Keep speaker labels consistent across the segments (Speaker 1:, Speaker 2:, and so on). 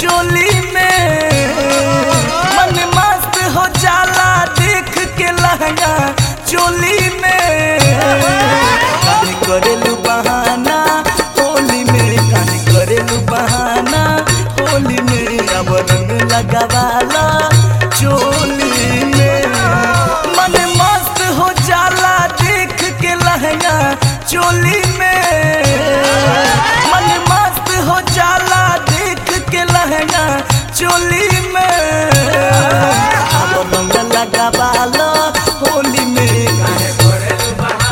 Speaker 1: चोली में मन मस्त हो जाला देख के लहंगा चोली में काहे करेलू बहाना होली में काहे करेलू बहाना होली में अब रंग लगावाला चोली में मन मस्त हो जाला देख के लहंगा चोली में मन मस्त हो जाला देख के लहंगा चोली में अब रंग लगावाला होली में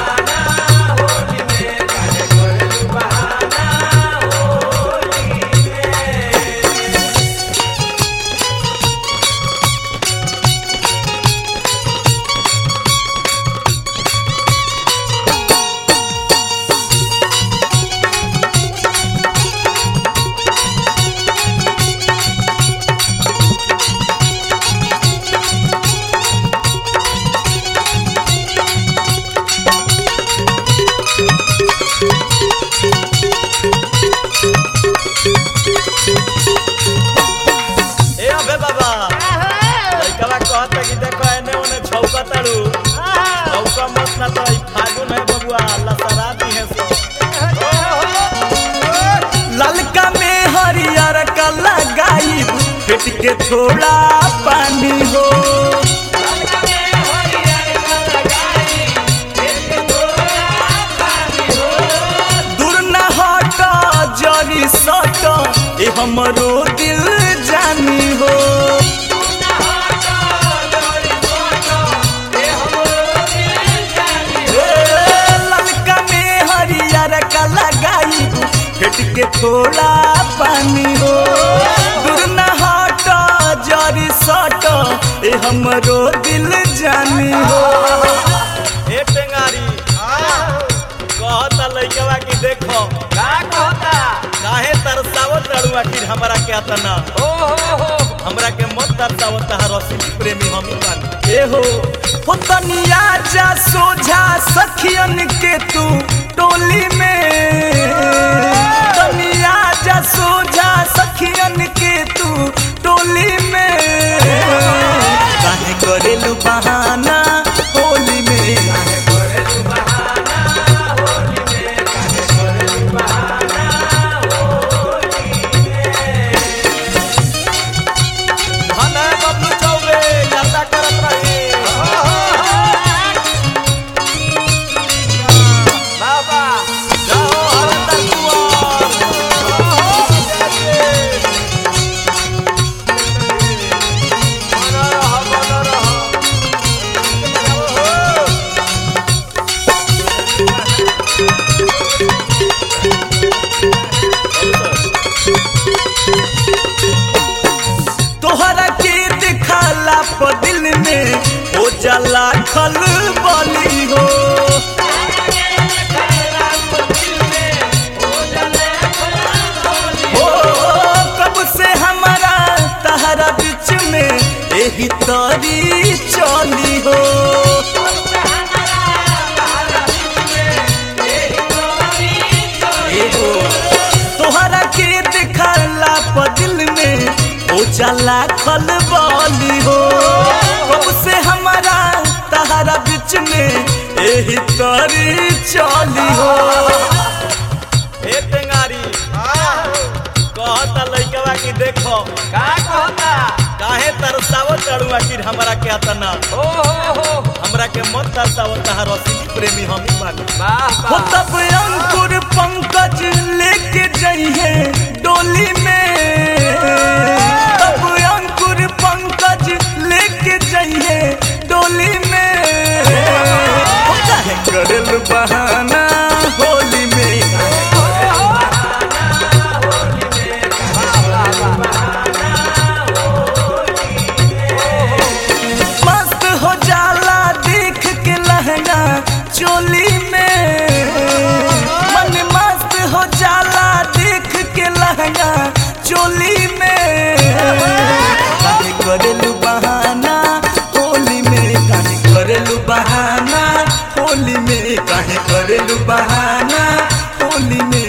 Speaker 2: ए अबे बाबा लइकवा कहत कि देखो एने ओने छौका ताड़ू छौका मत ना तो ई फागुन है बबुआ लसरा दी है सो
Speaker 1: ललका में हरियर का लगाई फेट के थोड़ा पानी हो दूर न हट जरी सट ए हमरो दिल जानी हो ए, ललका में हरियर का लगाई फेट के थोड़ा पानी हो दूर न हट जरी सट ए हमरो दिल जानी हो
Speaker 2: ए टेंगारी कहता लइकवा कि देखो का कहता काहे तरसावत ताड़ू आखिर हमरा के अतना ओ हो हो हमरा के मत तरसावत हर रसिक प्रेमी हम बानी
Speaker 1: ए हो हो तनिया जा सोझा सखियन के तू टोली में तनिया जा सोझा सखियन के तू टोली में काहे करेलू बहाना होली में
Speaker 2: हना बबलू चौबे यादा करत रही बाबा जाओ हरंदर कुआर बना रहा बना रहा
Speaker 1: तोहरा के दिखाला प दिल में हो जाला खल बली हो हो कब से हमारा तहरा बीच में यही तरी चली हो ए हो, तोहरा के दिखाला प दिल में हो जाला खल बली हो कब से हमारा तहरा बीच में यही तरी चली हो
Speaker 2: ए टेंगारी कहता लइकवा कि देखो का कहता काहे तरसावत ताड़ू आखिर हमरा के अतना ओ हो हो हमरा के मत तरसावत हर रसिक प्रेमी हम बानी
Speaker 1: हो तब अंकुर पंकज लेके जइहे डोली में तब अंकुर पंकज लेके जइहे डोली में हो काहे करल बहाना होली में मस्त हो जाला देख के लहंगा चोली में मन मस्त हो जाला देख के लहंगा चोली में काहे करेलू बहाना होली में काहे करेलू बहाना होली में काहे करेलू बहाना होली में